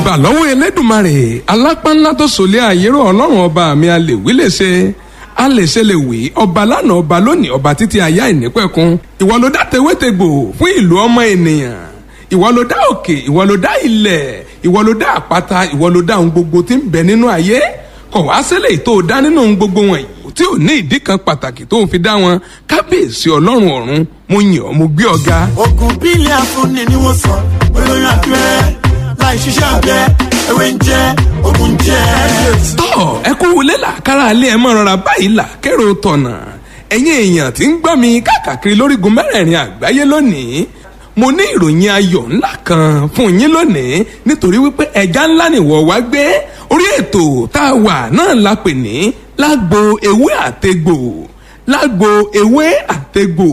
ìbà lọ́wọ́ elédùnmarè alápánlá tó sòlé àyérò ọlọ́run ọba mi a lè wí lè ṣe a lè ṣe lè wí ọba lánàá ọba lónìí ọba títí ayá ìnípẹ̀kun ìwọ ló dá tewétegbò fún ìlú ọmọ ènìyàn ìwọ ló dá òkè ìwọ ló dá ilẹ̀ ìwọ ló dá àpáta ìwọ ló dá ohun gbogbo tí ń bẹ nínú ayé kọ̀ wá sílẹ̀ tó o dá nínú ohun gbogbo wọ̀nyí tí ò ní ìdí kan pàtàkì tó ń fi dá wọn kábíyèsí ọlọ́run ọ̀run mo yàn ọ́ mo gbé ọ ga. oògùn bílẹ̀ afúnni ni wọ́n sọ olóyún abẹ́rẹ́ láì ṣiṣẹ́ abẹ ewé ń jẹ́ oògùn jẹ́. tọ́ ẹ kú wọlé làkàrà alẹ́ ẹ mọ̀ rọra báyìí là kérò tọ̀nà ẹ̀yin èèyàn tí ń gbọ́ mi káàkiri lórígun mẹ́rẹ̀ẹ̀rin àgbáyé lónìí mo ní ìròyìn ayọ̀ ńlá kan fún yín lónìí nítorí wípé ẹja ńlá nìwọ wá gbé orí ètò tá a wà náà la pè ní lágbo ewé àtegbò lágbo ewé àtegbò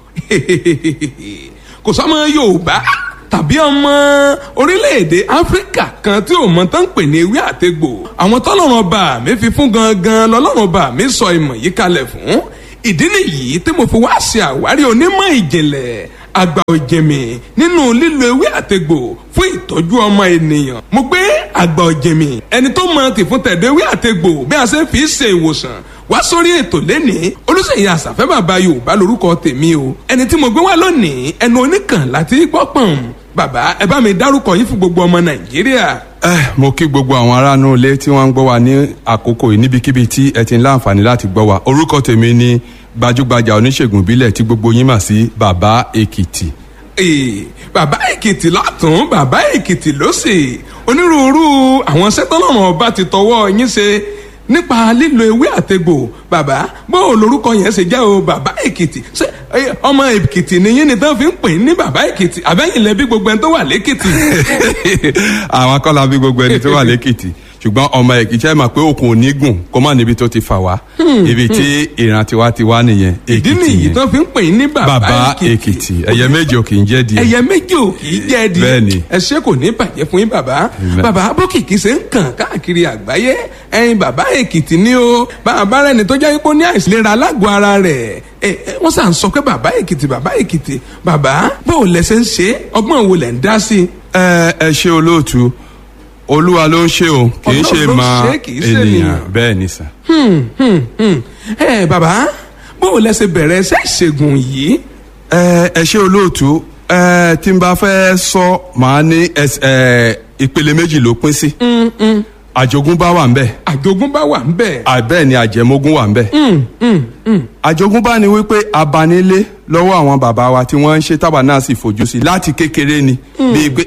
kò sọmọ yorùbá tàbí ọmọ orílẹ̀-èdè áfíríkà kan tí ò mọ tán ń pè ní ewé àtegbò àwọn tọ́lọ́run ọba mi fi fún gangan lọ́lọ́run ọba mi sọ ìmọ̀ yìí kalẹ̀ fún ìdí nìyí tí mo fi wá ṣe àwárí onímọ̀ ìjìnlẹ̀ àgbà òjèmí nínú lílo ewé àtegbò fún ìtọ́jú ọmọ ènìyàn. mo gbé àgbà òjèmí ẹni tó mọ tìfún tẹ̀dọ̀ ewé àtegbò bí a ṣe fi ṣe ìwòsàn wá sórí ètò lẹ́nìí olùsèyí àṣàfẹ́ bàbá yorùbá lórúkọ tèmi o ẹni tí mo gbé wá lónìí ẹnu oníkàn láti gbọ́ pọ̀n bàbá ẹ bá mi dárúkọ yín fún gbogbo ọmọ nàìjíríà. ẹ mo kí gbogbo àwọn aráàlú ilé tí wọ́n ń gbọ́ wa ní àkókò yìí níbikíbi tí ẹ ti ń láǹfààní láti gbọ́ wa orúkọ tèmi ni gbajúgbajà oníṣègùn ìbílẹ̀ tí gbogbo yín mà sí bàbá èkìtì. Ee, bàbá èkìtì látún bàbá èkìtì lósì onírúurú àwọn sẹ́tọ́lọ́run ọba ti tọwọ́ yín ṣe nípa lílo ewé àtegbò bàbá bó o lorúkọ yẹn ṣe jẹ́ o bàbá èkìtì ṣé ẹ, ọmọ èkìtì nìyí ni tán fi ń pè ní bàbá èkìtì àbẹ́yìn lẹ́bí gbogbo ẹni tó wà lẹ́kìtì. àwọn akọ́lá bí gbogbo ẹni tó wà lẹ́kìtì ṣùgbọ́n ọmọ èkìtì ẹ̀ mà pé òkun ò ní gùn kó má níbi tó ti fà wá ibi tí ìran tiwa ti wá nìyẹn ìdí èkìtì nìyí yẹn tán fi ń pè ní bàbá bàbá èkìtì èkìtì ẹyẹ méjì ò kì í jẹ́ di ẹyẹ méjì ò kì í jẹ́ di Bẹ́ẹ̀ni. ẹ ṣé kò ní bàjẹ́ fún yín bàbá Amen. bàbá bókìkí ṣe ń kàn káàkiri àgbáyé ẹyin bàbá èkìtì ni o bàbá rẹ ni tó jẹ́ pé ó ní àìsílera alágọ̀ ara rẹ̀ ẹ ẹ wọ́n sà ń sọ pé bàbá èkìtì bàbá èkìtì bàbá báwo lẹ ṣe ń ṣe ọgbọ́n wo lẹ̀ ń dá sí i. ẹ ẹ ṣe olóòtú olúwa ló ń ṣe o kì í Ọlọ́run ṣe ló ń máa ṣe, kì í ṣe ènìyàn ènìyàn. bẹ́ẹ̀ ni sà. Hmm, hmm, hmm. ẹ bàbá báwo lẹ ṣe bẹ̀rẹ̀ iṣẹ́ ìṣègùn yìí. ẹ ẹ ṣe olóòtú ẹ tí n bá fẹ́ sọ màá ní ẹs- ẹ ìpele méjì ló pín sí àjogúnbá wà ń bẹ̀ àjogúnbá wà ń bẹ̀. àbẹ́ẹ̀ ni àjẹmógún wà ń bẹ̀. àjogúnbá ni wípé abanilé lọ́wọ́ àwọn bàbá wa tí wọ́n ń ṣe tábà náà sì fojú sí láti kékeré ni bíi pé